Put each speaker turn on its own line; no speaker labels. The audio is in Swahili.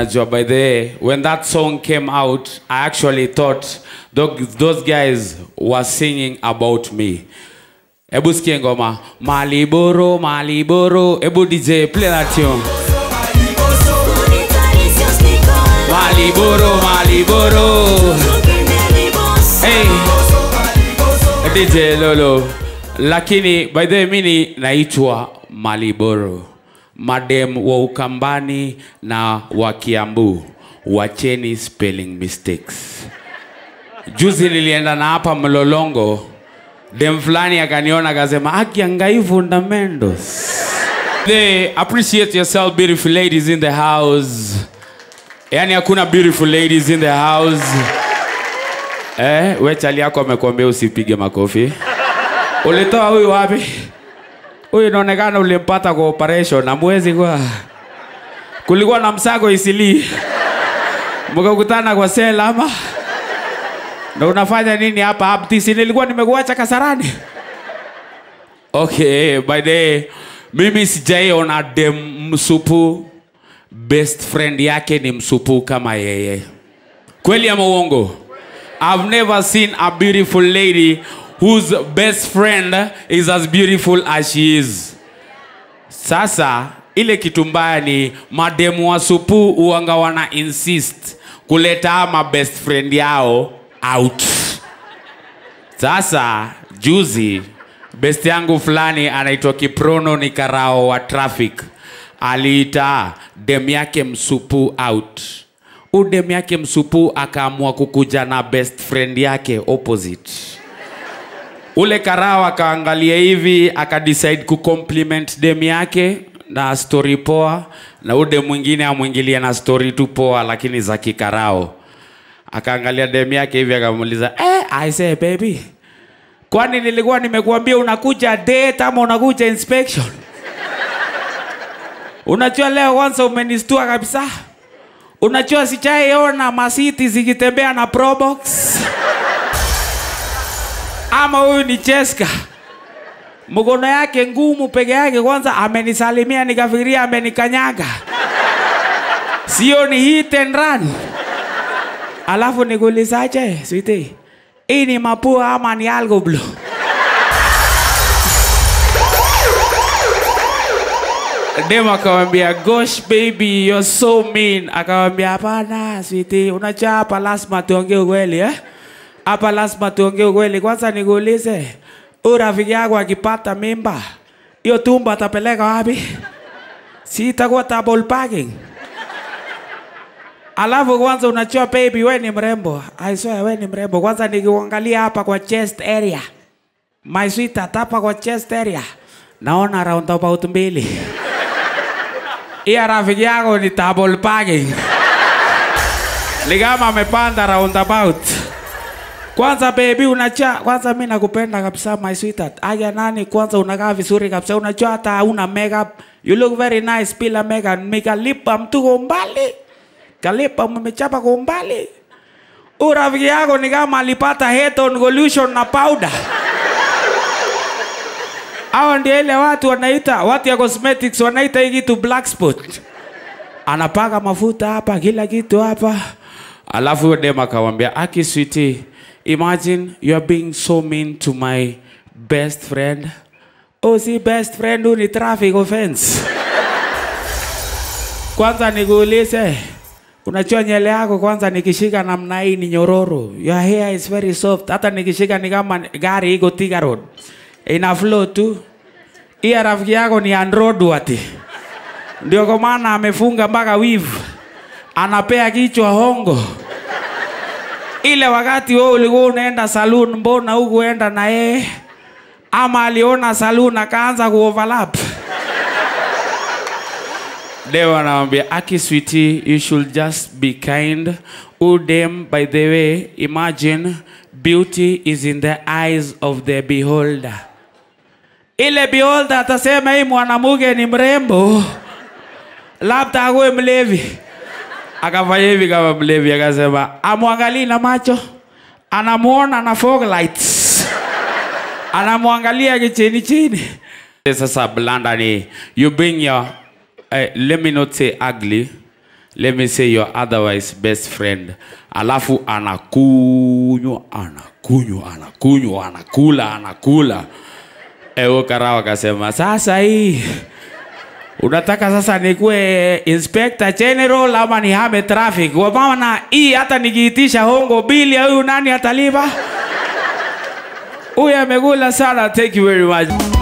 unajua by the way when that song came out i actually thought tho- those guys were singing about me hebu sikie ngoma maliboro maliboro hebu dj play that tune maliboro maliboro hey. dj lolo lakini by the way mini naitwa maliboro madem wa ukambani na wa kiambu wacheni spelling mistakes juzi nilienda na hapa mlolongo dem fulani akaniona akasema akiangai fundamentos they appreciate yourself beautiful ladies in the house yani hakuna beautiful ladies in the house eh, we chali yako amekwambia usipige makofi ulitoa huyu wapi huyu inaonekana ulimpata kwa operation na mwezi kwa kulikuwa na msago isili mkakutana kwa sela ama na unafanya nini hapa aptisi nilikuwa nimekuacha kasarani okay by the way, mimi sijaiona dem msupu best friend yake ni msupu kama yeye kweli ama uongo i've never seen a beautiful lady whose best friend is as beautiful as she is sasa ile kitu mbaya ni mademu wa supu uanga wana insist kuleta ama best friend yao out sasa juzi best yangu fulani anaitwa kiprono ni karao wa traffic aliita dem yake msupu out u dem yake msupu akaamua kukuja na best friend yake opposite ule karao akaangalia hivi akadecide kucompliment dem yake na story poa na ude mwingine amwingilia na story tu poa lakini za kikarao akaangalia dem yake hivi akamuuliza eh, I say baby kwani nilikuwa nimekuambia unakuja date ama unakuja inspection unajua leo kwanza umenistua kabisa unajua sijaiona masiti zikitembea na probox ama huyu ni cheska mkono yake ngumu peke yake kwanza amenisalimia nikafikiria amenikanyaga sio ni hit and run alafu nikuulizaje switi hii ni mapua ama ni algo blue dem akawambia gosh baby you're so mean akawambia hapana switi unajua hapa lazima tuongee ukweli eh? hapa lazima tuongee ukweli kwanza nikuulize huyu rafiki yako akipata mimba hiyo tumbo atapeleka wapi si itakuwa double packing alafu kwanza unajua baby we ni mrembo I swear we ni mrembo kwanza nikiuangalia hapa kwa chest area my sweetheart hapa kwa chest area naona roundabout mbili iya rafiki yako ni double packing ni kama amepanda roundabout kwanza baby unajua kwanza mi nakupenda kabisa my sweetheart aya nani kwanza unakaa vizuri kabisa unajua hata hauna makeup you look very nice bila makeup mikalipa mtu kwa umbali kalipa mmechapa kwa umbali Huyu rafiki yako ni kama alipata head on collusion na powder hawa ndio ile watu wanaita watu ya cosmetics wanaita hii kitu black spot anapaka mafuta hapa kila kitu hapa alafu huyo dem akamwambia aki sweetie imagine you are being so mean to my best friend oh si best friend huyu ni traffic offense kwanza nikuulize unajua nyele yako kwanza nikishika namna hii ni nyororo your hair is very soft hata nikishika ni kama gari iko Thika road ina flow tu iya rafiki yako ni androdwati ndio kwa maana amefunga mpaka weave anapea kichwa hongo ile wakati wewe ulikuwa unaenda saloon mbona hukuenda na yeye ama aliona saloon akaanza kuoverlap Deo anamwambia aki sweetie, you should just be kind. Udem, by the way, imagine beauty is in the eyes of the beholder. Ile beholder atasema hii mwanamke ni mrembo, labda akuwe mlevi. Akafanya hivi kama mlevi, akasema amwangalii na macho, anamuona na fog lights, anamwangalia kichini chini. Sasa blanda ni you bring your uh, let me not say ugly let me say your otherwise best friend alafu anakunywa anakunywa anakunywa anakula anakula ewo karao akasema sasa hii unataka sasa nikuwe inspector general ama nihame traffic kwa maana hii hata nikiitisha hongo bili ya huyu nani atalipa huyu amekula sana thank you very much